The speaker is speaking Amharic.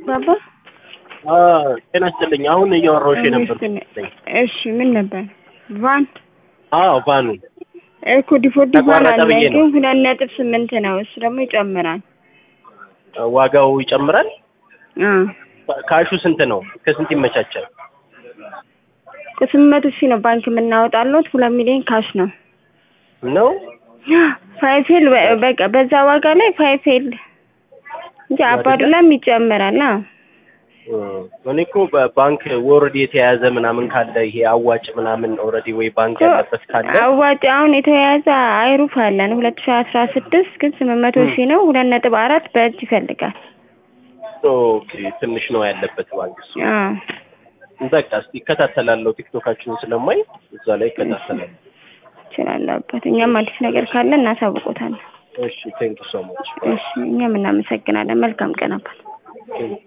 ባባ ጤና ይስጥልኝ። አሁን እያወራሁሽ የነበር እሺ፣ ምን ነበር? ቫን አዎ፣ ቫኑ እኮ ዲፎልት ቫን አለ፣ ተቋረጠ ብዬ ነው። ግን ሁለት ነጥብ ስምንት ነው። እሱ ደግሞ ይጨምራል። ዋጋው ይጨምራል። አ ካሹ ስንት ነው? ከስንት ይመቻቻል? ከስምንት መቶ ሺህ ነው ባንክ የምናወጣለት። ሁለት ሚሊዮን ካሽ ነው። ነው ፋይፌል በቃ በዛ ዋጋ ላይ ፋይፌል እንጂ አባዱላም ይጨምራል። አ እኔ እኮ በባንክ ወርድ የተያዘ ምናምን ካለ ይሄ አዋጭ ምናምን ኦልሬዲ ወይ ባንክ ያለበት ካለ አዋጭ አሁን የተያያዘ አይሩፍ አለን ሁለት ሺህ አስራ ስድስት ግን ስምንት መቶ ሺህ ነው። ሁለት ነጥብ አራት በእጅ ይፈልጋል። ኦኬ ትንሽ ነው ያለበት ባንክ እሱ። አ በቃ እስቲ እከታተላለሁ። ቲክቶካችሁን ስለማይ እዛ ላይ እከታተላለሁ። ይችላል አባት። እኛም አዲስ ነገር ካለ እናሳውቆታለን። እሺ ቴንክ ሶ ማች እሺ እኛም እናመሰግናለን። መልካም ቀን አባት።